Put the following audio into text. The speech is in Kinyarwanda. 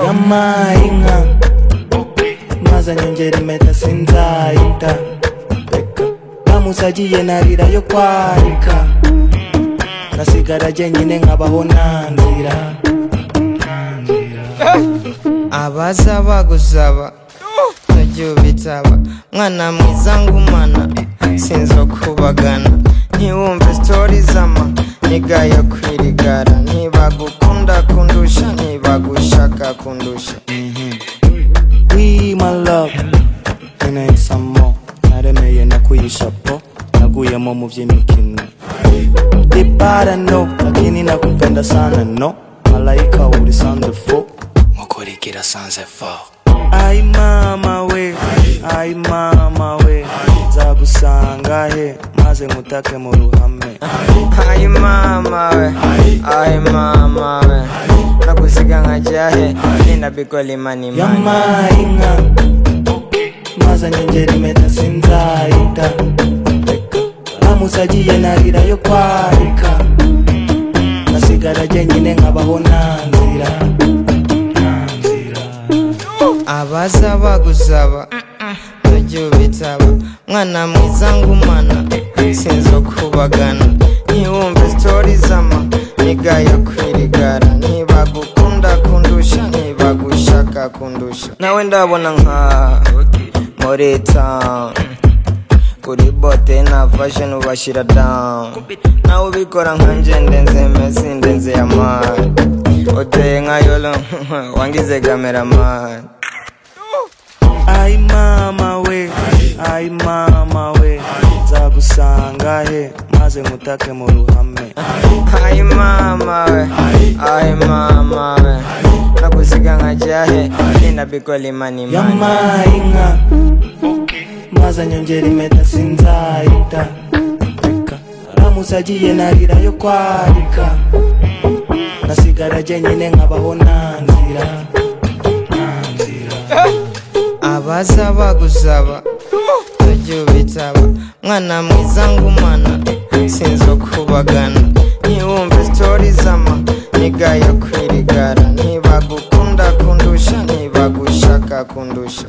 Yama inka mazanye ngera impeta sinzayita Namusagiye narira yo kwarika Nasigara jyenyine nkabaho nandira abaza bagusaba ntajya ubitaba mwana mwiza ngumana sinzo kubagana ntiwumve sitori z'ama niga yo kwirigara ntibagukunda kundusha ntibagushaka kundusha We my love Nkeneye some more Naremeye nakuye ishapo Naguyemo mu by'imikino Dipara no Lakini nakupenda sana no Malaika uri sandefo Mukurikira sanzefo Ai mama we Ai mama we Nzagusanga he Maze nkutake mu ruhame ayi mama we ayi mama we nagusiga nkajya he ninabigolimanimani yamainka mazanye ngera impeta sinzayita namusagiye narira yo kwarika nasigara jyenyine nkabaho nanzira abaza bagusaba ntajya ubitaba mwana mwiza ngumana sinzo kubagana ntiwumve sitori z'ama niga yo kwirigara ntibagukunda kundusha ntibagushaka kundusha nawe ndabona nka muri town kuri bote na fashion ubashyira down nawe ubikora nka nje ndenze mesi ndenze ya mani uteye nka yolo wangize kameramani ai mama we ai mama we nzagusanga he maze nkutake mu ruhame Ayi mama we, ayi mama we Nakusiga ngajya he, ninabikoli mani mani yamainka mazanye ngera impeta sinzayita namusagiye narira yo kwarika nasigara jyenyine nkabaho nanzira Abaza bagusaba, ntajya ubitaba Mwana mwiza ngumana, sinzo kubagana Ntiwumve sitori z'ama, niga yo kwirigara Ntibagukunda kundusha, ntibagushaka kundusha